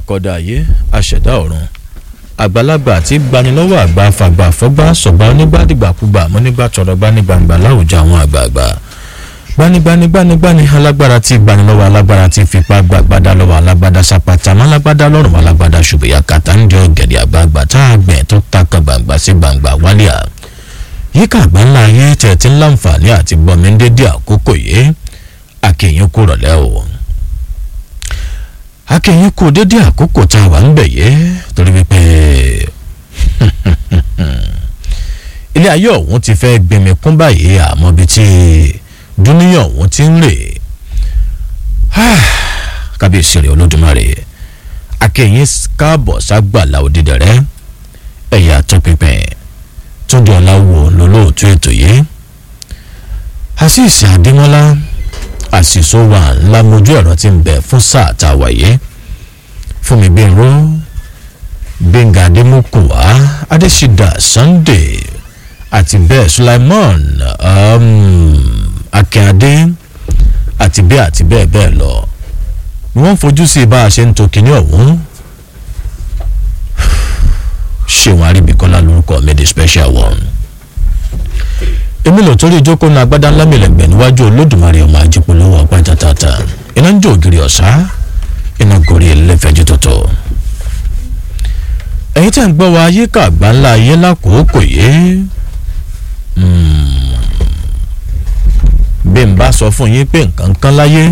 akọ́dá ayé aṣẹ̀dá ọ̀run àgbàlagbà tí gbanilọ́wọ́ àgbà fàgbà fọ́gbà sọ̀gbà onígbàdìgbàkúgbà mọ́nígbà tọ̀rọ̀gbà ní gbangba láwùjọ àwọn àgbààgbà gbanigbanigbanigbani alágbára tí gbanilọ́wọ́ alágbára tí fipá gbàgbádá lọ́wọ́ alágbádá sapata málágbádá lọ́rùn alágbádá ṣùgbọ́n kàtà ń jọ gẹ̀dẹ̀ àgbààgbà tá a gbẹ̀ tó takà gbàngbà sí gbàngbà wálíà yíká àgbáńlá ayé tẹ̀tí láǹfààní àti gbọ́mi ń dédé àkókò yìí akẹ́yìn kú rọ̀lẹ́ o akẹ́yìn kú dédé àkókò tá a wà ń bẹ̀ yé torí wípé ilé ayé ọ̀hún ti fẹ́ gbẹmí kún báyìí àmọ́ bíi ti dúníyàn ọ̀hún ti ń rè kábíyèsí rẹ̀ olódùmarè akẹ́yìn káàbọ̀ ságbàlá òdìdẹ̀rẹ́ ẹ̀yà tó pípẹ́ túndé ọ̀làwọ̀ lólóòtú ètò yìí àṣìṣe àdìmọ́lá àṣìṣó wà ńlá mojú ẹ̀rọ tí ń bẹ fún sáà tá a wà yìí fún mi gbẹ̀rọ gbẹ̀ngà adémọ́kùwá adésídà sunday àti bẹ́ẹ̀ sulaimon um, akínyàdé àti bẹ́ẹ̀ àti bẹ́ẹ̀ bẹ́ẹ̀ lọ ni wọ́n fojú sí bá a ṣe ń to kinní ọ̀hún ṣéwọn aríbikọ́lá lórúkọ mi the special one èmi lò torí ìjókòó náà agbádá ńlá mìlẹ̀gbẹ̀ níwájú olódùmarè ọmọ ajípolówó ọgbà tàtàtà iná ń jó ògiri ọ̀sá iná gorí ẹlẹ́fẹ̀ẹ́jú tọ̀tọ̀ ẹ̀yin tẹ́ ń gbọ́ wa yíká àgbà ńlá ayé lákòókò yìí bí n bá sọ fún yín pé nǹkan kan láyé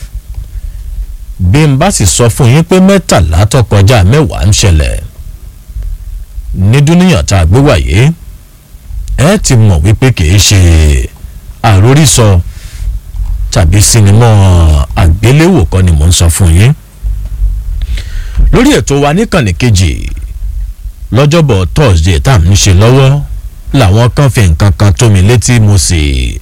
bí n bá sì sọ fún yín pé mẹ́tàlá tó kọjá mẹ́wàá ń ṣẹlẹ̀ ní dúníyàn tá a gbé wáyé ẹ ti mọ̀ wípé kìí ṣe àrórísọ tàbí sinimá àgbéléwò kọ́ ni mò ń sọ fún yín lórí ètò wa níkànnì kejì lọ́jọ́bọ̀ thursday tá à ń ṣe lọ́wọ́ làwọn kan fi nǹkan kan tó mi létí mo sì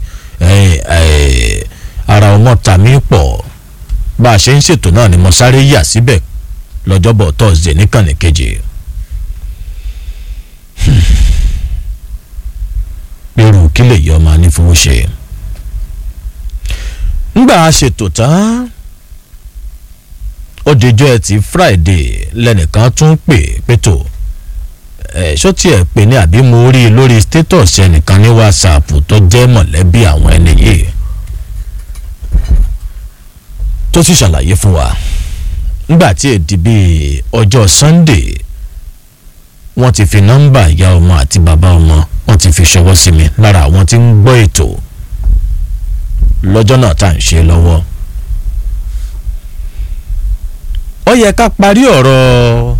ara ọmọ ta mi pọ̀ bá a ṣe ń ṣètò náà ni mo sáré yà síbẹ̀ lọ́jọ́bọ̀ thursday níkànnì kejì. irú kí lè yọ ọmọ anífowó ṣe. ńgbà ṣètò tán ó dijọ́ ẹtì friday lẹ́nìkan tún pè pétò ẹ̀ ṣó tiẹ̀ pè ní àbí mo rí i lórí status ẹnìkan ní whatsapp tó jẹ́ mọ̀lẹ́bí àwọn ẹni yìí tó sì ṣàlàyé fún wa ńgbà tí èdè bíi ọjọ́ sunday wọ́n ti fi nọ́mbà ìyá ọmọ àti bàbá ọmọ wọ́n ti fi ṣọwọ́ sí mi lára àwọn tí ń gbọ́ ètò lọ́jọ́ náà tá à ń ṣe lọ́wọ́. ó yẹ ká parí ọ̀rọ̀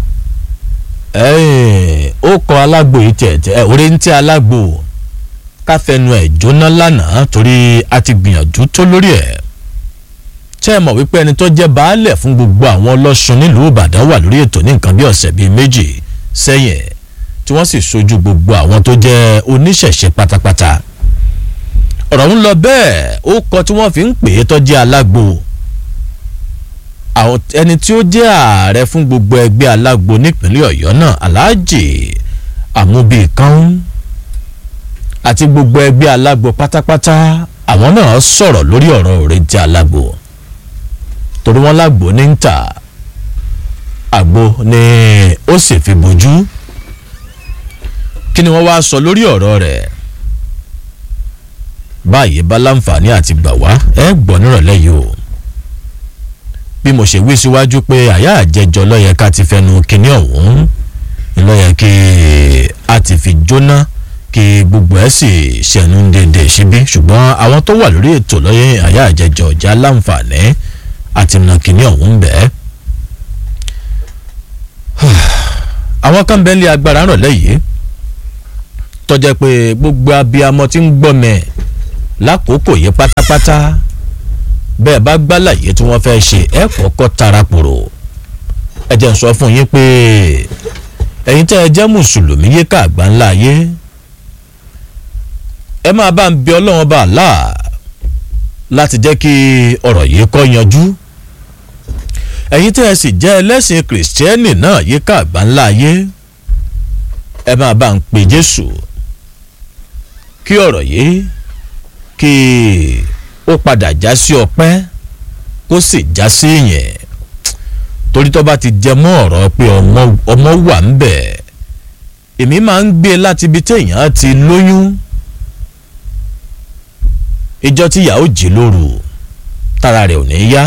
ó kọ alágbo yìí tẹ̀tẹ̀ orí ń tẹ́ alágbo ká fẹnu ẹ̀ jóná lánàá torí a ti gbìyànjú tó lórí ẹ̀ tẹ́ ẹ mọ̀ wípé ẹni tó jẹ́ baálẹ̀ fún gbogbo àwọn ọlọ́sùn nílùú ìbàdàn wà lórí ètò ní nǹkan bí ọ̀sẹ̀ bíi méjì sẹ́yìn tí wọ́n sì sojú gbogbo àwọn tó jẹ́ oníṣẹ̀ṣe pátápátá ọ̀rọ̀ ń lọ bẹ́ẹ̀ ó kọ tí wọ́n fi ń pè é tó jẹ́ alágbo ẹni tí ó jẹ́ ààrẹ fún gbogbo ẹgbẹ́ alágbo nípínlẹ̀ ọ̀yọ́ náà aláàjì àmúbìkan àti gbogbo ẹgbẹ́ alágbo pátápátá àwọn náà sọ̀rọ̀ lórí ọ̀rọ̀ òrèǹtí alágbo torí wọ́n lágbo ní ń tà àgbo ni ó sì fi bójú kí ni wọ́n wá sọ lórí ọ̀rọ̀ rẹ̀ báyìí bá láǹfààní àti gbà wá ẹ gbọ́ nírọ̀lẹ́ yìí o bí mo ṣe wí síwájú pé àyà àjẹjọ lọ́yẹ ká ti fẹnu kinní ọ̀hún lọ́yẹ kí a ti fi jóná kí gbogbo ẹ̀ sì ṣẹ̀nu dédé síbí ṣùgbọ́n àwọn tó wà lórí ètò lọ́yẹ àyà àjẹjọ ọ̀já láǹfààní àti nà kinní ọ̀hún bẹ́ẹ̀ àwọn kan bẹ́ẹ̀ lé agbára rànlẹ́ yìí tọ́jẹ́ pé gbogbo abiyamọ tí ń gbọ́mẹ̀ lákòókò yìí pátápátá bẹ́ẹ̀ bá gbálàyé tí wọ́n fẹ́ ṣe ẹ kọ́kọ́ tarapòrò ẹ jẹ́ ń sọ fún yín pé ẹ̀yin tẹ́ ẹ jẹ́ mùsùlùmí yé ká àgbà ńlá yé ẹ máa bá ń bí ọlọ́run bá là láti jẹ́ kí ọ̀rọ̀ yìí kọ́ yanjú ẹ̀yin tẹ́ ẹ sì jẹ́ ẹlẹ́sìn kìrìsìtẹ́nì náà yé ká àgbà ńlá yé ẹ máa bá ń pe jésù kí ọ̀rọ̀ yìí kí ó padà já sí ọpẹ́ kó sì já sí ìyẹn torí tó bá ti jẹ mọ́ ọ̀rọ̀ pé ọmọ ọmọ wà ń bẹ̀ èmi máa ń gbé láti ibi téèyàn ti lóyún ìjọ tí ìyàwó jí lóru tára rẹ̀ ò ní yá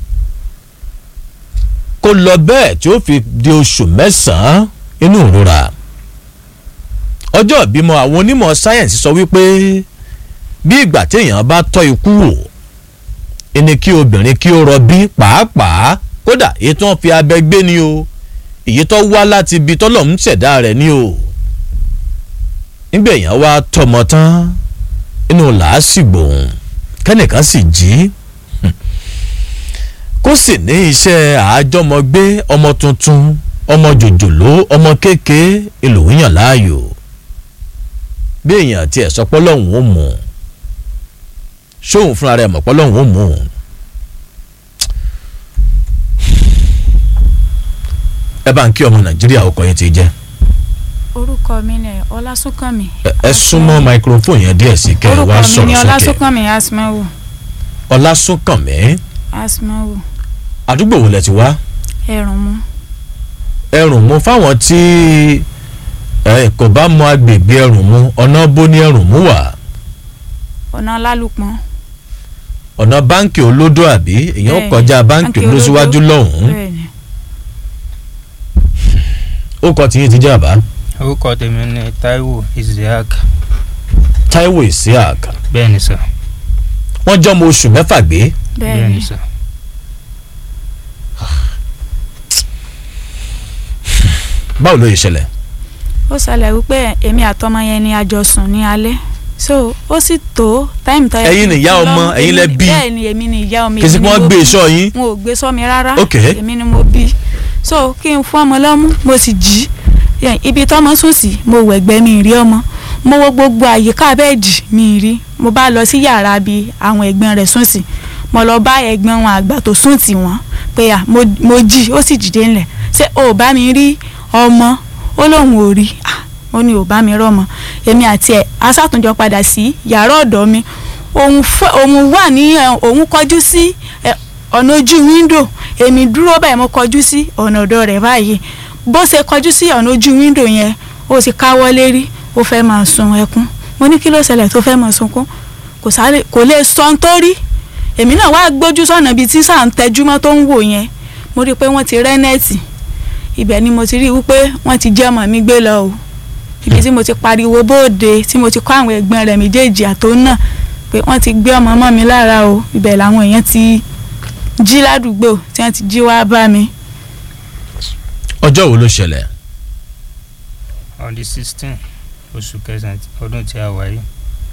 kó lọ bẹ́ẹ̀ tí ó fi di oṣù mẹ́sàn-án inú ìrora ọjọ́ ìbímọ àwọn onímọ̀ sáyẹ̀nsì sọ wípé bí ìgbà téèyàn bá tọ́ ikú wò ẹni kí obìnrin kí ó rọbí pàápàá kódà èyí tó ń fi abẹ gbé ni o èyí tó wá láti ibi tọ́lọ̀ ń ṣẹ̀dá rẹ̀ ni o nígbà èèyàn wá tọmọ tán inú làásìgbò kẹ́nìkan sì jí kó sì ní iṣẹ́ àájọmọgbé ọmọ tuntun ọmọ jòjòló ọmọ kéèké ìlòyìn láàyò bí èèyàn tiẹ̀ sọ pé Ọlọ́hun ó mú un ṣóun fúnra rẹ̀ mọ̀ pé Ọlọ́hun ó mú un. ẹ bá ń kí ọmọ Nàìjíríà ọkọ yẹn ti jẹ́ orúkọ mi ni ọlásùnkànmí. ẹ- ẹ súnmọ́ microphone yẹn díẹ̀ sí kẹ́ ẹ wá orúkọ mi ni sọ̀rọ̀ sókè ọlásùnkànmí asmawo Ọlásùnkànmí asmawo àdúgbò wo lẹ ti wá ẹrùn mu ẹrùn mu fáwọn tí ẹ kò bá mọ agbègbè ẹrùn mu ọ̀nà bó ní ẹrùn mu wà ọ̀nà lálùpọ̀n. ọ̀nà báǹkì olódò àbí èèyàn Bẹ́ẹ̀ni, kọjá báǹkì báǹkì olódò olódò. síwájú lọ́hùn-ún bẹ́ẹ̀ni ó kọ tiyín ti jẹ́ àbá orúkọ tèmi ni Táíwò Isiaq Táíwò Isiaq bẹ́ẹ̀ ni sà wọ́n jọ́ ọmọ oṣù mẹ́fà gbé bẹ́ẹ̀ bẹ́ẹ̀ni ni sà báwo ló yẹ ṣẹlẹ̀ ó ṣẹlẹ̀ wípé èmi àtọmọ yẹn ni a jọ sùn ní alẹ́ so ó sì tó táìmù tó yẹ Ẹ̀yin ni kí n ìyá lọ- ọmọ, ẹ̀yin lẹ èmi- bí. bẹ́ẹ̀ ni èmi ni ìyá ọmọ kì í sí èmi pé ni wọ́n mo gbé bí. iṣọ́ yín wọn ò gbé sọ́mi rárá Ok. èmi ni mo bí so kí n fún ọmọ lọ́mú mo sì jí Yeah, ibi tọ́mọ sùn sí mo wẹ̀gbẹ́ mi rí ọmọ mo wo gbogbo àyíká bẹ́ẹ̀dì mi rí mo bá lọ sí yàrá bí àwọn ẹ̀gbọ́n rẹ̀ sùn sí mo lọ bá ẹ̀gbọ́n wọn àgbà tó sùn tì wọ́n pé à mo mo jí ó sì dìde ńlẹ̀ ṣé o ò bá mi rí ọmọ ó lóun ò rí Ah, ó ní ò bá mi rọ́mọ èmi àti ẹ̀ asátúnjọ padà sí yàrá ọ̀dọ̀ mi òun fẹ́ òun wà ní ẹ̀, òun kọjú sí ẹ̀, ọ̀nà ojú wíńdò èmi dúró báyìí mo kọjú sí ọ̀nà ọ̀dọ̀ rẹ̀ báyìí bó ṣe kọjú sí ọ̀nà ojú wíńdò yẹn ó sì káwọ́ lérí ó fẹ́ máa sun ẹkún mo ní kí ló ṣẹlẹ̀ tó fẹ́ máa sunkún kò sáré kò lè sọ ohun tó rí èmi náà wá gbójú sọ̀nà ibi tí sáà ń tẹjúmọ́ tó ń wò yẹn mo rí i pé wọ́n ti rẹ́ nẹ́ẹ̀tì ibẹ̀ ni mo ti rí i wípé wọ́n ti jẹ́ ọmọ mi gbé lọ o ibi tí mo ti pariwo bóde tí mo ti kọ́ àwọn ẹ̀gbọ́n rẹ̀ méjèèjì àtò náà pé wọ́n ti gbé ọmọ mọ́ mi lára o ibẹ̀ làwọn èèyàn ti jí ládùúgbò tí wọ́n ti jí wá bá mi ọjọ́ wo ló ṣẹlẹ̀ on the sixteen oṣù kẹsàn-án ọdún tí a wà yìí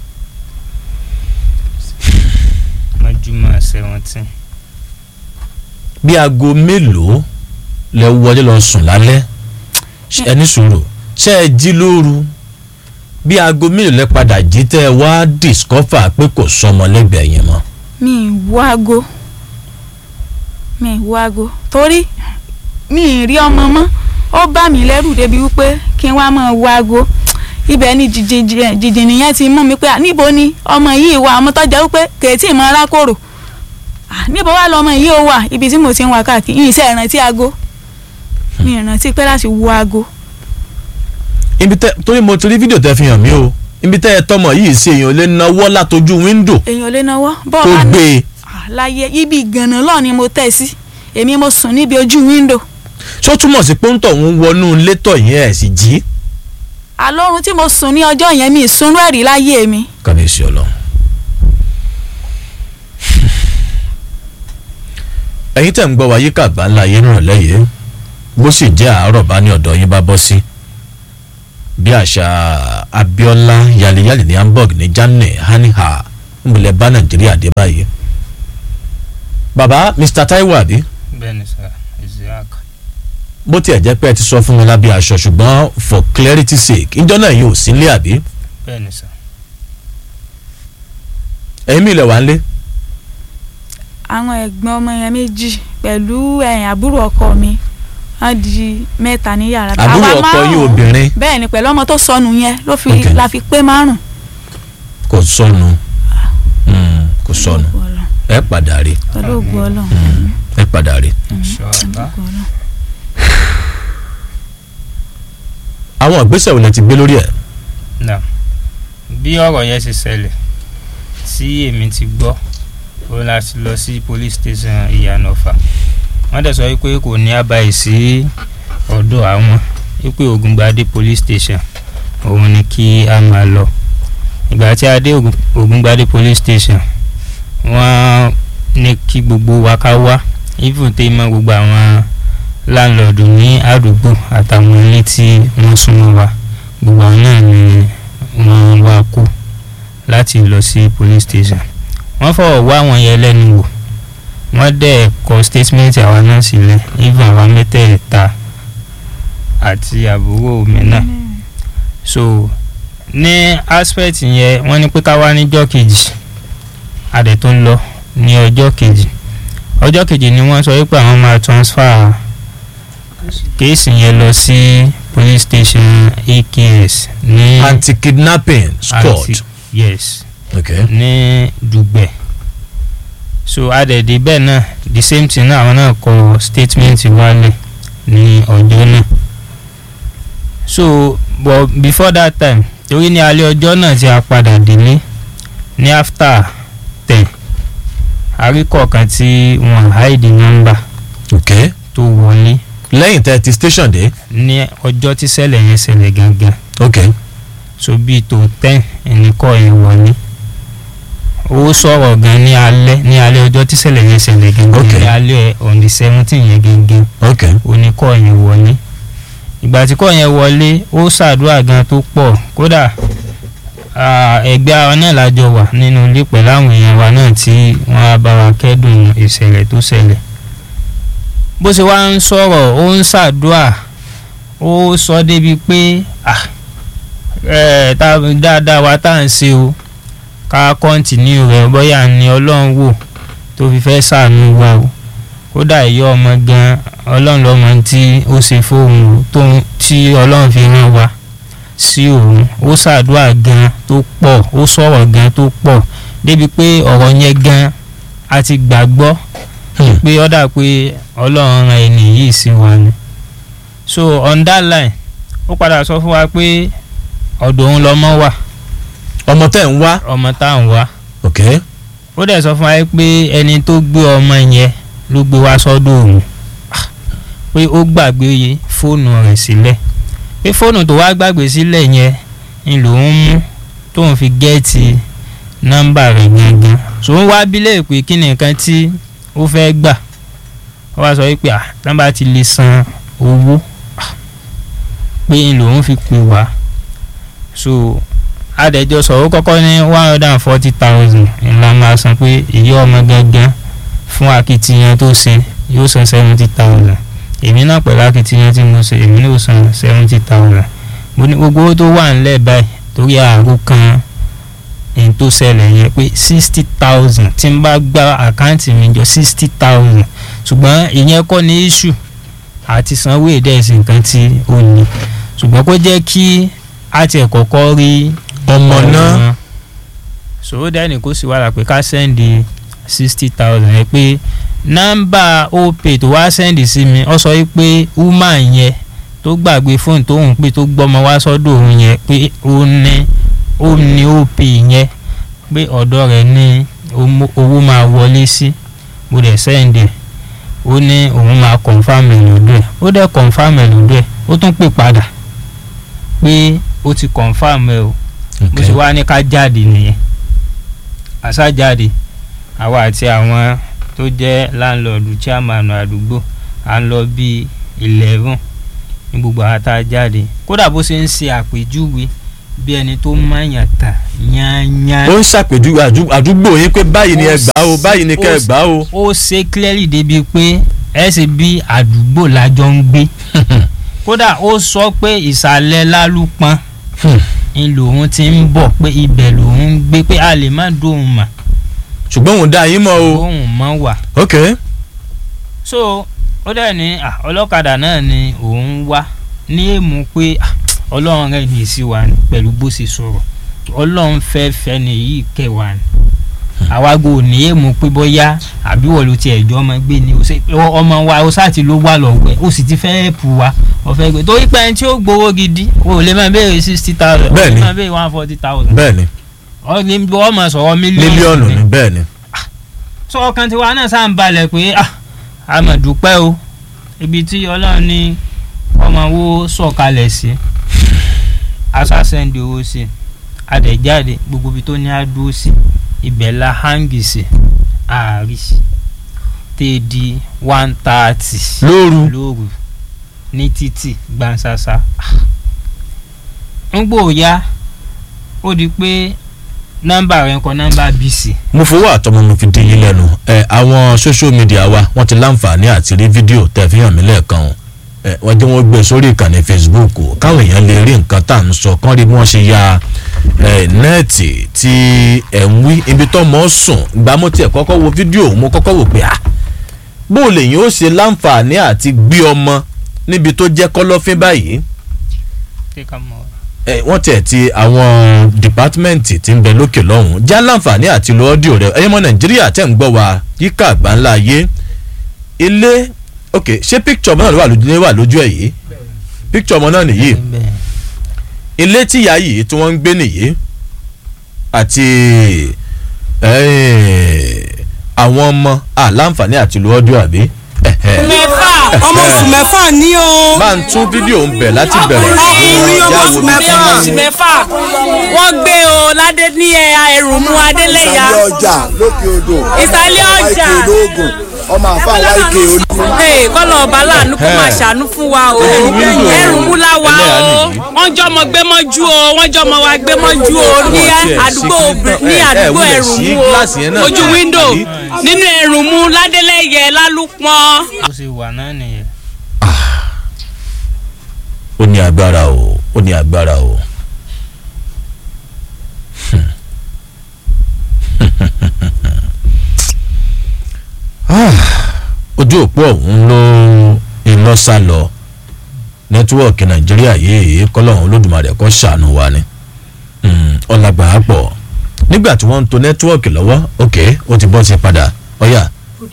mọ́júmọ́ seventeen bí aago mélòó lẹ wọlé lọ sùn lálẹ́ Ṣé- ẹ ní sùúrù ṣé ẹ jí lóru bí aago mélòó lẹ padà jí tẹ́ ẹ wá discover pé kò sọmọ lẹ́gbẹ̀ẹ́ yẹn mọ́ mi ì wo aago mi ì wo aago torí mi ì rí ọmọ mọ́ ó bá mi lẹ́rù débi wípé kí n wá máa wo aago ibẹ̀ ni jìjì nìyẹn ti mú mi pé à, níbo ni ọmọ yìí wà ọmọ tó jẹ́ wípé kèétí mọ arákòrò À, níbo wà lọmọ yìí ó wà ibi tí mo ti ń wá káàkiri yìí iṣẹ́ ìrántí aago mi ì rántí pé láti wo aago ibi tẹ torí mo ti rí fídíò tẹ fi hàn mí o ibi tẹ ẹ tọmọ yìí sí èèyàn lè náwó látojú wíńdò èèyàn ò lè náwó tó bọ́ọ̀ bá ní gbé e À, láyé ibi ìgànnà lọ́ọ̀ ni mo tẹ̀ sí èmi mo sùn níbi ojú wíńdò ṣó túmọ̀ sí pọ́ńtọ̀ ń wọnú létọ̀ yẹn ẹ̀ sì jí. àlọ́run tí mo sùn ní ọjọ́ yẹn mi ìsunú ẹ̀rí láyé mi kábíyèsí ọlọ́run. ẹ̀yin tẹ̀ ń gbọ́ wa yíká àgbáńlá yé náà lẹ́yìn bó sì jẹ́ àárọ̀ bá ní ọ̀dọ̀ yín bá bọ́ sí. bí àṣà Abíọ́lá yaliyali ní Hamburg ní Germany haniha ńbùlẹ̀ bá Nàìjíríà dé báyìí. bàbá Mr Taiwo àbí bẹ́ẹ̀ ni sà Isiaq bó tiẹ̀ jẹ́ pé ẹ ti sọ fún mi lábẹ́ aṣọ ṣùgbọ́n for clarity sake ìjọ náà yóò sí nílé àbí bẹ́ẹ̀ ni sà ẹ̀yin mi ilẹ̀ wà ń lé. àwọn ẹ̀gbọ́n ọmọ yẹn méjì pẹ̀lú ẹ̀yìn àbúrò ọkọ mi wọ́n di mẹ́ta ní yàrá àbúrò Àwa ọkọ yín márùn-ún. obìnrin bẹ́ẹ̀ ni pẹ̀lú ọmọ tó sọnù yẹn ló fi Ok. la fi pé márùn. kò sọnù Mm, kò sọnù ẹ padà rí pẹ̀lú ògùn ọlọ́run ẹ padà rí inshallah bàbá àwọn ìgbésẹ̀ wo lẹ ti gbé lórí ẹ̀. náà bí ọ̀rọ̀ yẹn ṣe ṣẹlẹ̀ tí èmi ti gbọ́ ó la ti lọ sí police station ìyànà ọ̀fà wọ́n dẹ̀ sọ wípé kò ní àbáyé sí ọ̀dọ̀ àwọn wípé Ògùngbadé police station òun ni kí a máa lọ ìgbà tí a dé Ògùn- Ògùngbadé police station wọ́n ní kí gbogbo wa ká wá even tẹ́ mọ́ gbogbo àwọn láńlọ́ọ̀dù ní àdúgbò àtàwọn ilé tí wọ́n súnmọ́ wa gbogbo àwọn náà ni wọ́n wá kú láti lọ sí police station wọ́n fọwọ́ wá àwọn yẹn lẹ́nu wò wọ́n dẹ̀ kọ statement àwa náà sílẹ̀ even àwa mẹ́tẹ̀ẹ̀ta àti àbúrò mi náà so ní aspect yẹn wọ́n ní pé ká wá níjọ́ kejì a dẹ̀ tó ń lọ ní ọjọ́ kejì ọjọ́ kejì ni wọ́n sọ wípé àwọn máa transfer kéèsì yẹn lọ sí police station AKS ní anti-kidnapping squad. Anti- yes okay. ní dùgbẹ̀ so adẹ̀dẹ̀ bẹ́ẹ̀ náà the same thing náà àwọn náà kọ statement wálẹ̀ ní ọjọ́ náà so but before that time torí ní alẹ́ ọjọ́ náà tí a padà délé ní after ten àríkọ̀ọ̀kan tí wọ́n hide number okay. tó wọlé lẹ́yìn tẹ́ ti station dé. ní ọjọ́ tí ṣẹlẹ̀ yẹn ṣẹlẹ̀ gangan okay. so bíi tó ten ẹnìkọ́ yẹn wọlé ó sọ̀rọ̀ gan ní alẹ́ ní alẹ́ ọjọ́ tí ṣẹlẹ̀ yẹn ṣẹlẹ̀ gangan Okay. ní alẹ́ on the seventeen yẹn gangan okay. oníkọ́ yẹn wọlé ìgbà tí kọ́ yẹn wọlé ó ṣàdúrà gan tó pọ̀ kódà ah, ẹgbẹ́ àwọn náà lájọ wà nínú ilé pẹ̀lú àwọn èèyàn wa náà tí wọ́n á bá wa kẹ́dùn ìṣẹ̀lẹ̀ tó ṣẹlẹ̀ bó ṣe wá ń sọ̀rọ̀ ó ń ṣàdúrà ó sọ débi pé ah, eh, tá- dáadáa wa tá à ń ṣe o ká kọ́ńtínú rẹ̀ bóyá ni ọlọ́run wò tó fi fẹ́ ṣàánú wa o kódà ìyá ọmọ gan ọlọ́run lọ́mọ tí ó ṣe fóun o, tó ń- tí ọlọ́run fi rán wa sí òun ó ṣàdúrà gan tó pọ̀ ó sọ̀rọ̀ gan tó pọ̀ débi pé ọ̀rọ̀ yẹn gan a ti gbàgbọ́ Hmm. pé ó dà pé ọlọ́run ran ẹni yìí sí wa ni so on that line ó padà sọ fún wa pé ọ̀dọ̀ òun lọmọ wà ọmọ tẹ́ ń wá. ọmọ tá à ń wá okay. ó dẹ̀ sọ fún wa pé ẹni tó gbé ọmọ yẹn ló gbé wá sọ́dọ̀ òun Ah, pé ó gbàgbé fóònù rẹ̀ sílẹ̀ pé fóònù tó wá gbàgbé sílẹ̀ yẹn ni lòun mú tóun fi gẹ́ẹ̀tì nọ́mbà rẹ̀ gangan ṣòun wá bílẹ̀ pé kí ni nǹkan tí ó fẹ́ gbà ó wá sọ wípé ah nọ́mbà ti lè san owó Ah, pé ni lòun fi pè wá so adẹjọ sọ̀rọ̀ kọ́kọ́ ní one hundred and forty thousand ńlá máa san pé ìyá ọmọ gangan fún akitiyan tó ṣe yóò san seventy thousand èmi náà pẹ̀lú akitiyan tí mo ṣe èmi náà san seventy thousand mo ní gbogbo owó tó wà nílẹ̀ báyìí torí ààrùn kan èyí tó ṣẹlẹ̀ yẹn pé sixty thousand tí n bá gba àkáǹtì mi jọ sixty thousand ṣùgbọ́n ìyẹn kọ́ ní issue àti sanwó ìdẹ́sìn nǹkan tí ó ní ṣùgbọ́n kó jẹ́ kí a tiẹ̀ kọ́kọ́ rí ọmọ náà. sòwò dẹ́ni kó sì wàrà pé ká sẹ́ndì sixty thousand ẹ pé nọ́mbà opay tó wá sẹ́ndì sí mi ọ sọ pé woman yẹn tó gbàgbé fóònù tó ń pè tó gbọ́mọ wá sọ́dọ̀ òun yẹn pé ó ní ó ní opay yẹn pé ọ̀dọ̀ rẹ̀ ní omo- owó máa wọlé sí mo dẹ̀ sẹ́ndì ó ní òun máa confam ẹ̀ lọ́dọ̀ ẹ̀ ó dẹ̀ confam ẹ̀ lọ́dọ̀ ẹ̀ ó tún pè padà pé ó ti confam ẹ̀ o bó ṣe wá ní ká jáde nìyẹn àṣà jáde àwa àti àwọn tó jẹ́ láńlọ́ọ̀dù chairman àdúgbò à ń lọ bíi eleven ní gbogbo àwọn tá a jáde kódà bó ṣe ń ṣe àpèjúwe bí ẹni tó máyàn tà yányán ó ń ṣàpèjúwe àjú- àdúgbò yín pé báyìí ni ẹ gbà ó báyìí ni kẹ́ ẹ gbà ó. ó ṣe clearly débi pé ẹ ṣe bí àdúgbò lájọ ń gbé kódà ó sọ pé ìsàlẹ̀ lálùpọ̀n ń lòun ti ń bọ̀ pé ibẹ̀ lòun ń gbé pé a lè má dóhùn mà ṣùgbọ́n òun dá yín mọ́ o. dóhùn mọ́ wà. ok so ó dẹ̀ ní ah, ọlọ́kadà náà ni òun wá ní èèmù pé ah, ọlọ́run rẹ̀ ní sí wa ni pẹ̀lú bó ṣe sọ̀rọ̀ ọlọ́run fẹ́ fẹ́ ni yìí kẹwàá ni àwa gò ní èèmù pé bóyá àbí wọ́n ló tiẹ̀ jọ ọmọ gbé ni ó ṣe- ọ- ọmọ wa ó sáàtì ló wà lọ́wọ́ ẹ̀ ó sì ti fẹ́ pù wá ọ̀fẹ́ gbé torí pé ẹni tí ó gbowó gidi o ò lè máa béèrè sixty thousand o Bẹ́ẹ̀ni. lè máa béèrè one forty thousand bẹ́ẹ̀ ni wọ́n máa sọ̀rọ̀ mílíọ̀nù mílíọ̀nù ni ni bẹ́ẹ̀ ni sọ ọkàn tiwa náà sáà ń balẹ̀ pé ah a mà dúpẹ́ o ibi tí ọlọ́run ní ọmọ wo sọ̀kalẹ̀ sí asásẹ́ndì owó sí adẹ̀jáde gbogbo ibi tó ní á dúró sí ibẹ̀ la hangi sí ààrí tẹ́ di one thirty lóru lóru ní títì gbansasa ń gbòòyà ó di pé nọ́mbà rẹ̀ ń kọ nọ́mbà bc mo fowó àtọmọ mo fi dín yín lẹ́nu ẹ àwọn social media wa wọ́n ti láǹfààní àti rí fídíò tẹ́ fi hàn mí lẹ́ẹ̀kan o ẹ wọ́n jẹ́ wọ́n gbé sórí ìkànnì facebook o káwọn èèyàn lè rí nǹkan tá à ń sọ kán rí bí wọ́n ṣe ya ẹ nẹ́ẹ̀tì tí ẹ̀ ń wí ibi tó mọ̀ ọ́ sùn ìgbà mo tiẹ̀ kọ́kọ́ wo fídíò mo kọ́kọ́ wò pé ah bó o lè yín ó ṣe láǹfààní àti gbé ọmọ níbi tó jẹ́ kọ́lọ́fín báyìí ṣé ká mọ̀ ọ́. ẹ wọ́n tiẹ̀ ti àwọn dìpátímẹ́ǹtì tí ń bẹ lókè lọ́hùn já láǹfààní àti lo ọ́díò rẹ ẹ̀yẹ́mọ nàìjíríà tẹ̀ ń gbọ́ wa yíká àgbáńlá ayé ilé ok ṣé píkítọ̀ ọmọ náà ló wà lójú ló wà lójú ẹ̀ yìí píkítọ̀ ọmọ náà nìyí Bẹ́ẹ̀. ilé tíyà yìí tí wọ́n ń gbé nìyí àti eh, àwọn ọmọ àláǹfààní àti lo ọ́díò àbí ẹ̀hẹ̀. mẹ́fà ọmọ oṣù mẹ́fà ní o. máa ń tún fídíò ń bẹ̀ láti bẹ̀rẹ̀ ọkùnrin ọmọ Já oṣù wo bí mẹ́fà tí- oṣù mẹ́fà wọ́n gbé o ládé ní ẹ̀yà ẹ̀rù mú adélẹ́yà ìsàlẹ̀ ọjà lókè odò ìsàlẹ̀ ọjà ike olóògùn ọmọ àfa láìke olú. Hey, kọ́lọ̀ ọba láàánú kó máa ṣàánú fún wa o wíńdò ẹ̀rù mú láwa ẹlẹ́yà o nìyí. wọ́n jọmọ gbé mọ́jú o wọ́n jọmọ wa gbé mọ́jú o ní Wọ́n tiẹ̀ àdúgbò sí obì- kí- ní ẹ- ẹ àdúgbò wulẹ̀ ẹ̀rù sí mú gíláàsì yẹn o náà ojú náà, wíńdò àbí? nínú ẹ̀rù mú ládélẹ́yẹ lálùpọ̀n. bó ṣe wà náà nìyẹn. ó ní agbára o ó ní agbára o. Ah, ojú òpó ọ̀hún ló iná sá lọ nẹ́tíwọ́ọ̀kì nàìjíríà yìí kọ́lọ́hún olódùmarè kó ṣàánú wa ni Mm, ọ̀làgbà á pọ̀ nígbà tí wọ́n ń to nẹ́tíwọ́ọ̀kì lọ́wọ́ ok ó ti bọ́ sí padà ọ̀yà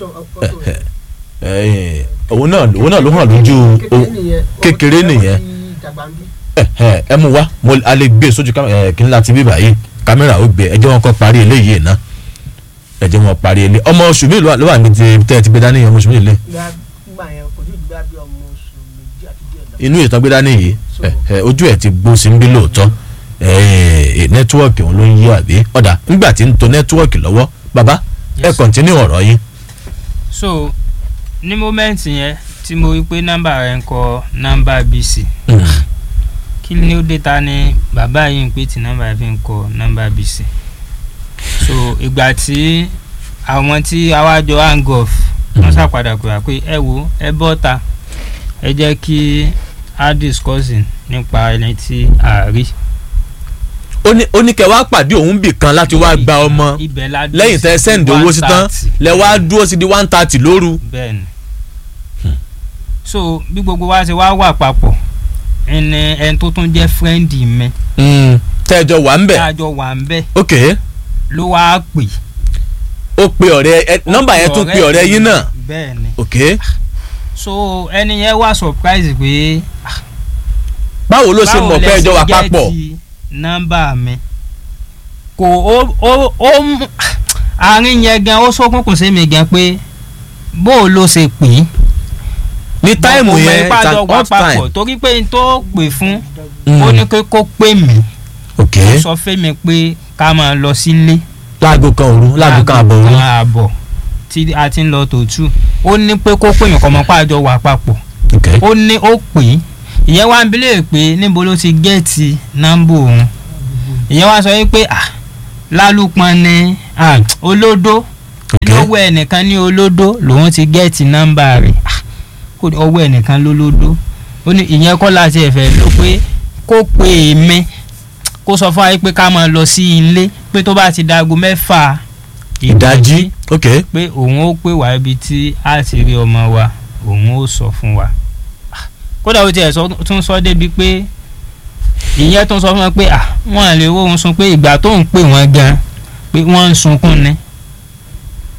òun náà òun náà ló hàn lójú o- kékeré nìyẹn ẹ ẹ ẹ mú wa mo a lè gbé sójú kámẹ́rà ẹ kí n láti bí báyìí kámẹ́rà ó gbé ẹ jẹ́ wọn kọ́ parí eléyìí ná ẹ jẹ́ wọn parí elé ọmọ oṣù mélòó ló wà ní ti tẹ́ ẹ ti gbé dání ọmọ oṣù mélòó lé gbà yẹn kò ní ìgbà bí ọmọ oṣù méjì àti díẹ̀ lọ. inú ìtàn gbé dání yìí ẹ ẹ ojú ẹ ti gbó sí ń bí lóòótọ́ ẹ ẹ nẹ́tíwọ́ọ̀kì òun ló ń yí àbí ọ̀dà nígbà tí ń to nẹ́tíwọ́ọ̀kì lọ́wọ́ bàbá ẹ Yes. kọ̀ntínú ọ̀rọ̀ yín so ní mọ́mẹ́ǹtì yẹn tí mo rí pé nọ́mbà rẹ̀ ń kọ nọ́mbà bc Mm, kí ni ó dé ta ni bàbá yìí ń pè tí nọ́mbà rẹ̀ fi ń kọ nọ́mbà bc so ìgbà tí àwọn tí awájọ hang off wọ́n ṣàpadà pè wá pé ẹ wo ẹ bọ́ ta ẹ jẹ́ kí a discussing nípa ẹni tí a rí. ó ní ó ní kẹ́ wá pàdé òun bì kan láti wá gba ọmọ ibẹ̀ la dúró lẹ́yìn tẹ́ sí sẹ́ǹdì owó sí tán 130. lẹ wá dúró sí di one thirty lóru. bẹ́ẹ̀ni so bí gbogbo wa ṣe wá wà papọ̀ ẹni ẹni tó tún jẹ́ fírẹ́ǹdì mi tẹ́jọ wà ń bẹ̀ tájọ wà ń bẹ̀ ok ló wá pè. ó pe ọ̀rẹ́ ẹ nọ́mbà yẹn tún pe ọ̀rẹ́ yín náà bẹ́ẹ̀ni ok so ẹni yẹn wá surprise pé báwo ló ṣe mọ̀ pé ẹjọ́ wà papọ̀ gẹ́ẹ̀tì nọ́mbà mi kò ó ó ó mú àárín yẹn gan ó sókùnkùn sí mi gan pé bó o ló ṣe pè é ní táìmù Mo mọ̀ yẹn ipá it's jọ an wà off papọ̀ time torí pé n tó pè fún Mm, ó ní pé kó pè mí ok ó sọ fẹ́mi pé ká máa lọ sílé láago kan òru láago kan àbọ̀ òru kan àbọ̀ tí a ti ń lọ tòótù ó ní pé kó pè mí kọ́ mọ́ pàjọ wà papọ̀ ok ó ní ó pè é ìyẹn wá ń bilẹ̀ pé níbo ló ti gẹ́ẹ̀tì nọ́mbà òun ìyẹn wá sọ wípé ah lálùpọ̀ ni ah, olódó ok lọ́wọ́ ẹnìkan ní olódó lòun ti gẹ́ẹ̀tì nọ́mbà rẹ̀ ah, kó ọwọ́ ẹnìkan lólódó ó ní ìyẹn kọ́ láti ẹ̀fẹ̀ ló pé kó pè mí kó sọ fún wa pé ká máa lọ sí ilé pé tó bá ti dago mẹ́fà ìdájí ok pé òun ó pè wá ibi tí a ti rí ọmọ wa òun ó sọ fún wa kódà ó tiẹ̀ sọ- tún sọ débi pé ìyẹn tún sọ fún wọn pé à wọ́n lè wo òun sun pé ìgbà tó ń pè wọ́n gan pé wọ́n ń sunkún ni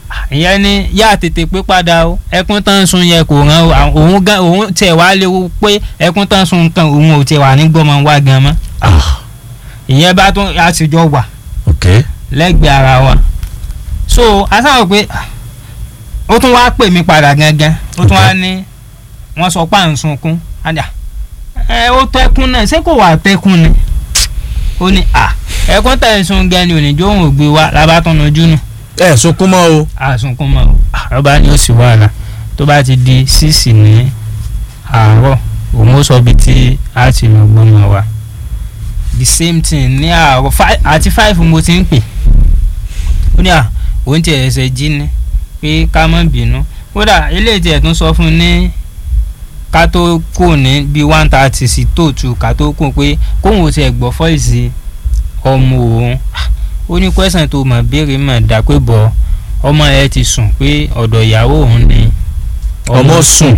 ìyẹn ni yá tètè pé padà o ẹkún tán sun yẹ kò rán o àwọn- òun gan òun tiẹ̀ wá léwu pé ẹkún tán sun nǹkan òun ò tiẹ̀ wà ní gbọ́mọ wá gan mọ́ ah ìyẹn bá tún àtijọ́ wà ok lẹ́gbẹ̀ẹ́ ara wa so asáwọ̀ pé ah, ó tún wá pè mí padà gangan ó tún wá ní wọ́n sọ pé à ń sunkún àdà ẹ ó tẹ́kún náà ṣé kò wà tẹ́kún ni ó ní à ẹkún tẹ̀ ń sun gan ni òníjó òun ò gbé wa lábàtún ojú nù ẹ sunkún mọ́ o àsunkún mọ́ o àrọ́bá ni ó sì wàhálà tó bá ti di sísì ní àárọ̀ òun ó sọ bí tí a ti lọ gbọ́mọ wa the same thing ní àárọ̀ fi- àti five mo ti ń pè ó ní à òun ti ẹ̀sẹ̀ jí ni pé ká má bínú kódà eléyìí tiẹ̀ tún sọ fún un ní ká tó kù ní bíi one thirty sí tó tu ká tó kù pé kóun ò tiẹ̀ gbọ́ fọ́ìsì ọmọ òun ó ní kwẹ́sàn tó mọ̀ béèrè mọ̀ dá pé bọ̀ ọmọ ẹ ti sùn pé ọ̀dọ̀ ìyàwó òun ni ọmọ sùn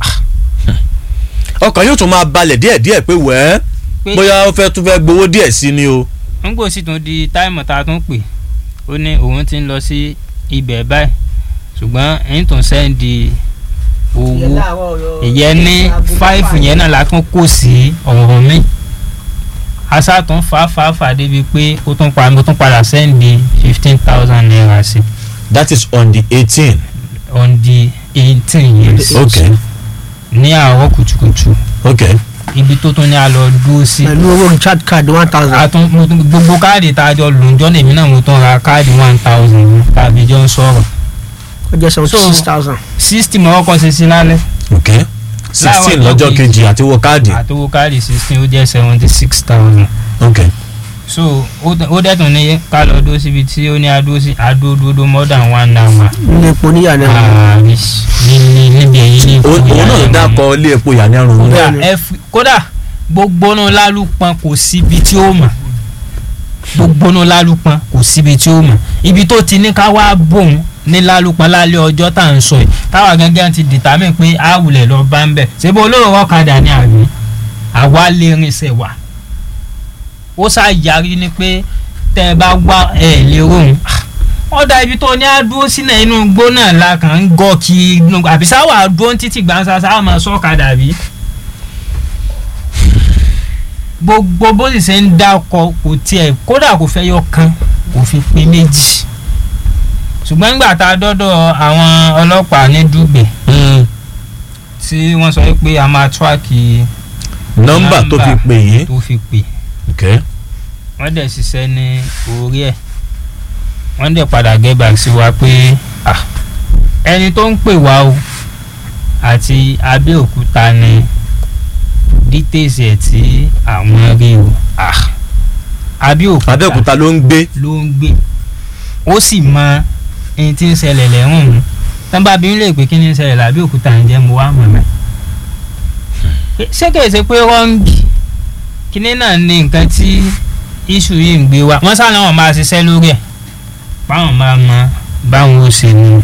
ọkàn yóò tún máa balẹ̀ díẹ̀díẹ̀ pé wẹ́ẹ́ pé bóyá ó fẹ́ tún fẹ́ gbowó díẹ̀ sí ni o nígbò sì tún di táìmù tá a tún pè ó ní òun ti ń lọ sí ibẹ̀ báyìí ṣùgbọ́n ẹ̀yìn tó ń sẹ́ndì owó ìyẹn ní fáìfù yẹn náà la tún kò sí ọ̀rọ̀ mi asa tún fà fà fà débi pé ó tún pa mo tún padà sẹ́ndì fifteen thousand naira sí that is on the eighteen on the eighteen years ok ní àárọ̀ kùtùkùtù ok ibi tó tún ní a lọ dúró sí. pẹ̀lú owó recharge card one thousand. a tún mo tún gbogbo káàdì tá a jọ lò ń jọ́ lèmi náà mo tún ra káàdì one thousand tàbí jọ ń sọ̀rọ̀ ó jẹ́ seventy So- six thousand. sixty mọ̀ ọkọ̀ ṣe sí lálẹ́ ok sixteen Láwọn lọ́jọ́ ọjọ́ kejì àti wọ káàdì àtowó káàdì sixteen ó jẹ́ seventy six thousand ok so ó dẹ̀- ó dẹ̀tún ní ká lọ dúró síbi tí ó ní adúró sí adúródúró more than one hour ilé epo níyànjú. ààrí ní níbi èyí ní òun òun náà ló dákọ ilé epo ìyànírun kódà Bẹ́ẹ̀ni. ẹ fi- kódà gbogbo náà lálùpọn kò síbi tí ó mọ̀ gbogbo náà lálùpọn kò síbi tí ó mọ̀ ibi tó ti ní ká wá bòun ní lálùpọn lálẹ́ ọjọ́ tá à ń sọ yìí táwa gángan ti dìtámì pé a wulẹ̀ lọ bá ń bẹ̀ ṣébí olóró ọ̀kadà ni àbí àwa lè rinṣẹ́ wà ó ṣáà yarí ni pé tẹ́ ẹ bá wá ẹ̀ lè rohùn ọ̀dà ibi tó ní àdúró sílẹ̀ inú igbó náà la kàn ń gọ́ kí àbí sáwà dúró títí gbàǹsà sáwà máa sọ́kadà bí gbogbo bó sì ṣe ń dákọ kò tiẹ̀ kódà kò fẹ́ yọ kan kò fi pé méjì ṣùgbọ́n nígbà tá a dọ́dọ̀ àwọn ọlọ́pàá ní dùgbẹ̀ tí wọ́n sọ pé a máa tíráàkì nọ́mbà tó fi pè yín tó fi pè ok wọ́n dẹ̀ ṣiṣẹ́ ní orí ẹ̀ wọ́n dẹ̀ padà get back sí wa pé ah, ẹni tó ń pè wá o àti Abẹ́òkúta ni details ẹ̀ tí àwọn rí o ah, Abẹ́òkúta Abẹ́òkúta ló ń gbé ló ń gbé ó sì mọ ẹni tí ń ṣẹlẹ̀ lẹ́rùn mu tán bá bí ń lè pé kí ni ń ṣẹlẹ̀ lábẹ́òkúta ń jẹ́ mo wá mọ̀ mẹ́ ṣé kìí ṣe pé rọ́ǹgì kíní náà ní nǹkan tí iṣu yìí ń gbé wá wọ́n sáà náà máa ṣiṣẹ́ lórí ẹ̀ báwọn máa mọ báwọn ó ṣe mú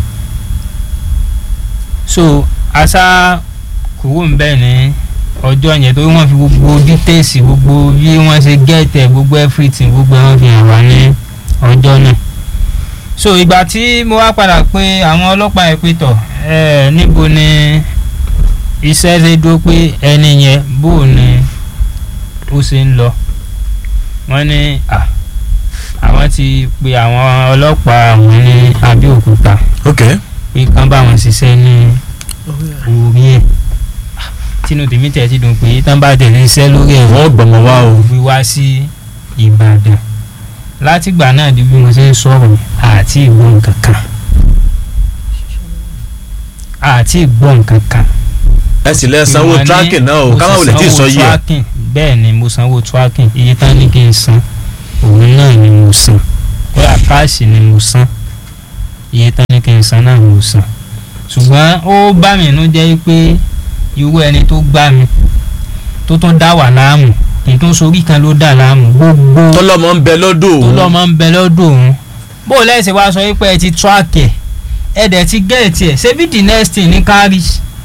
so asa kúrò ń bẹ̀ ní ọjọ́ yẹn torí wọ́n fi gbogbo details gbogbo bí wọ́n ṣe gẹ́tẹ̀ gbogbo everything gbogbo wọn fi hàn wá ní ọjọ́ náà so ìgbà tí mo wá padà pé àwọn ọlọ́pàá ẹ̀ pé tọ̀ ẹ̀ níbo ni iṣẹ́ ṣe dúró pé ẹni yẹn bó ni ó ṣe ń lọ wọ́n ní à àwọn ti pe àwọn ọlọ́pàá àwọn ní Abẹ́òkúta ok pé kán bá wọn ṣiṣẹ́ ní orí ẹ̀ tínú tèmi tẹ̀ ti dùn pé tán bá tẹ̀lé iṣẹ́ lórí ẹ̀ wọ́n gbọ̀mọ̀ wá o fi wá sí Ìbàdàn látìgbà náà di bí mo ṣe ń sọ̀rọ̀ àti ìgbọ́ nǹkan kan àti ìgbọ́ nǹkan kan. ẹ sì lẹ sanwó Ìwọ̀n ní tracking náà o mo ká má sì wulẹ̀ tí ì sọ sanwó yìí ẹ̀ tracking. bẹ́ẹ̀ ni mo sanwó tracking iye tán ní kí n san òun náà ni mo san kódà káàṣì ni mo san iye tán ní kí n san náà mo san ṣùgbọ́n ó bá mi inú jẹ́ pé irú ẹni tó gbá mi tó tún dá wà láàmú kì í tún sorí kan ló dà láàmú gbogbo tọ́lọ́mọ ń bẹ lọ́dọ̀ tó òun lọ́mọ ń bẹ lọ́dọ̀ òun bó o lẹ́sẹ̀ wá sọ wípé ẹ ti track ẹ̀ ẹ dẹ̀ ti gẹ̀ẹ́tì ẹ̀ ṣebí the next thing ní kárí.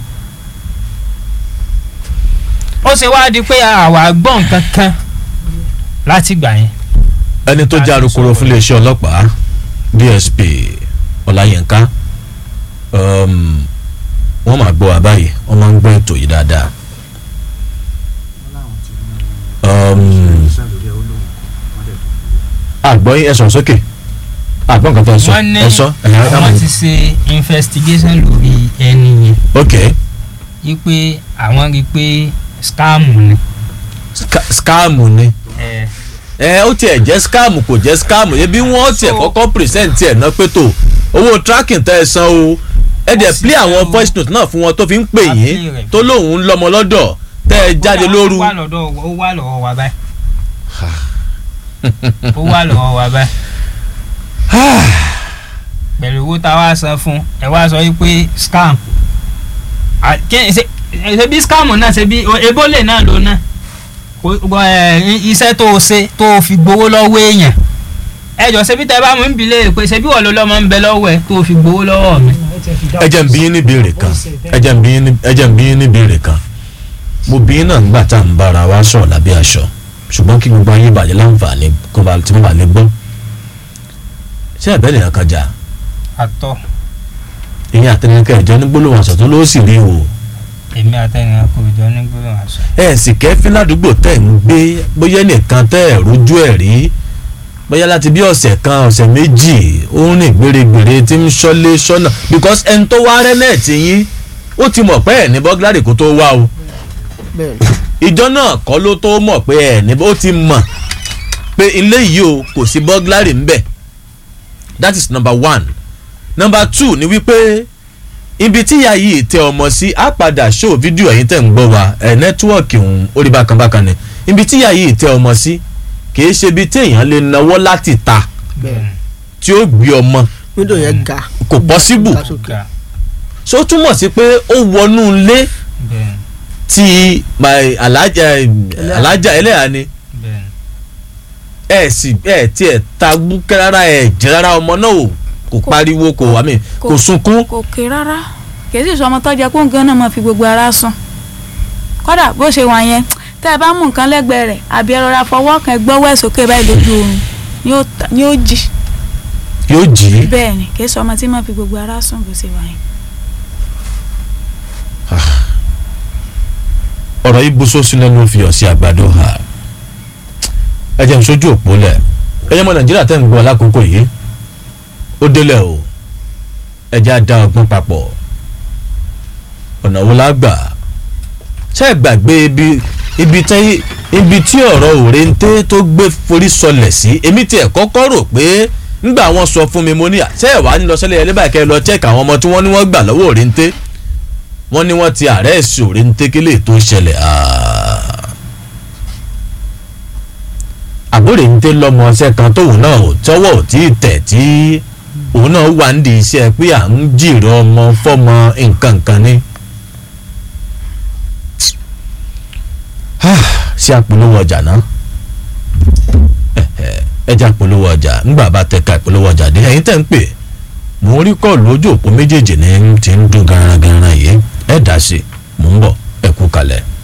ó ṣe wá di pé àwa gbọ́ nǹkan kan láti gbà yẹn. ẹni tó jẹ́ alukoro fún iléeṣẹ́ ọlọ́pàá DSP ọláyínká um, wọ́n máa gbọ́ wa báyìí wọ́n máa ń gbọ́ ètò yìí dáadáa um, àgbọ̀ yín ẹ sọ̀rọ̀ sókè àgbọ̀ nǹkan tó ń sọ wọ́n ní ẹ sọ ẹ̀yà ẹ̀ àwọn ti ṣe investigation lórí ẹni yẹn ok wípé àwọn rí i pé scam ni. Ska- scam ni ẹ ẹ ó tiẹ̀ jẹ́ scam kò jẹ́ scam ebi wọ́n tiẹ̀ So- kọ́kọ́ present ẹ̀ náà pé tó owó tracking tẹ́ ẹ san o ẹ dẹ̀ sì play san àwọn o. voice note náà fún wọn tó fi ń pè A yín play rẹ̀. tó lóun ń lọ́mọ lọ́dọ̀ tẹ́ ẹ jáde lóru ó wà lọ́dọ̀ ó wà lọ́wọ́ wa báyìí ó wà lọ́wọ́ wa báyìí pẹ̀lú owó tá a wá san fún ẹ wá sọ wípé scam À, kí- ṣe ṣe bí scam náà ṣe bí ebólè náà ló náà Kò- gbọ́, ẹ, i- iṣẹ́ tó o ṣe tó o fi gbowó lọ́wọ́ èèyàn ẹ jọ ṣe bí tẹ bá mú ń bilé pé ṣe bí wọ́n ló lọ́mọ ń bẹ lọ́wọ́ ẹ tó o fi gbowó lọ́wọ́ mi. ẹ jẹ́ ń bí yín ní ìbéèrè kan ẹ jẹ́ ń bí yín ní- ẹ jẹ́ ń bí yín ní ìbéèrè kan mo bí yín náà ńgbà tá à ń bára wa sọ̀rọ̀ lábẹ́ aṣọ ṣùgbọ́n kí gbogbo ayé bàjẹ́ láǹfààní kó ba tí mo bá lè gbọ́ ṣé ẹ̀bẹ́ nìyẹn kan jà àtọ ìyẹn àtẹnikẹ́ ìjọ ní gbólóhùn àṣọ tó ló sì rí o èmi àtẹnìyàn kò jọ ní gbólóhùn àṣọ. ẹ sì kẹ́fín ládùúgbò tẹ̀ ń gbé bóyá nìkan tẹ́ ẹ̀ rójú ẹ̀ rí bóyá láti bí ọ̀sẹ̀ kan ọ̀sẹ̀ méjì ó ń rìn gbèrègbèrè tí ń ṣọ́lé ṣọ́nà because ẹni tó wá rẹ́ náà ti yín ó ti mọ̀ pé ẹ̀ ní bọ́gláàrì kó tó wá o bẹ́ẹ̀ ìjọ náà kọ́ ló tó mọ̀ pé ẹ̀ ní ó ti mọ̀ pé ilé yìí o kò sí bọ́gláàrì ń bẹ̀ that is number one number two ni wípé ibi tí ìyá yìí tẹ ọmọ sí á padà ṣó fídíò ẹ̀yin tẹ̀ ń gbọ́ wa ẹ̀ nẹ́tíwọ̀kì òun orí bákan bákan ni ibi tí ìyá yìí tẹ ọmọ sí kìí ṣe ibi tí èèyàn lè nawọ́ láti ta bẹ́ẹ̀ tí ó gbé ọmọ wíńdò yẹn ga kò pọ́síbù ga sókè ga so ó túmọ̀ sí pé ó wọnú ilé bẹ́ẹ̀ tí my alájà alájà ẹlẹ́yà ni bẹ́ẹ̀ ẹ sì ẹ tiẹ̀ ta búkẹ́ rárá ẹ jẹ́ rárá ọmọ náà o kò pariwo kò wá mi kò sunkún kò ké rárá kì í sì sọ ọmọ tó jẹ kó nǹkan náà máa fi gbogbo ara sùn kódà bó ṣe wà yẹn tẹ́ ẹ bá mú nǹkan lẹ́gbẹ̀ẹ́ rẹ̀ àbí ẹ rọra fọwọ́ kan gbọ́wọ́ ẹ̀ sókè báyìí lójú oorun ni ó ta- ni ó jì yóò jí bẹ́ẹ̀ ni kì í sọ ọmọ tí máa fi gbogbo ara sùn bó ṣe wà yẹn. ọ̀rọ̀ yìí bó sósì lẹ́nu fi ọ̀sẹ̀ àgbàdo hà ẹ jẹ́ n sójú òpó lẹ̀ ẹ jẹ́ mọ́ nàìjíríà tẹ́ ń gbọ́ lákòókò yìí ó délẹ̀ o ẹ jẹ́ á dá ọgbọ́n papọ̀ ọ̀nà wo la gbà ṣé ẹ gbàgbé ibi ibi tí ibi tí ọ̀rọ̀ òrèǹté tó gbé forí sọlẹ̀ sí èmi tiẹ̀ kọ́kọ́ rò pé ńgbà wọn sọ fún mi mo ní à ṣé ẹ wàá ní lọ sẹ́lẹ̀ ẹlẹ́bàá kẹ́ ẹ lọ check àwọn ọmọ tí wọ́n ní wọ́n gbà lọ́wọ́ òrèǹté wọ́n ní wọ́n ti àrẹ́ẹ̀sì òrèǹté kílè tó ṣẹlẹ̀ àbúrò ń tẹ́ lọ́mọ ọṣẹ́ kan tóun náà ò tọ́wọ́ ò tí ì tẹ̀ tí òun náà wà ń di iṣẹ́ pé à ń jìrọ̀ ọmọ fọ́mọ nǹkan kan ní. ṣé àpolówó ọjà náà ẹja àpolówó ọjà ńgbà bá tẹ̀ka ìpolówó ọjà dé ẹ̀yin tẹ̀ ń pè mò ń rí kọ́ọ̀lù ojú òpó méjèèjì ní ti ń dún garangaran yìí ẹ̀ dá sí i mò ń bọ̀ ẹ kú kalẹ̀.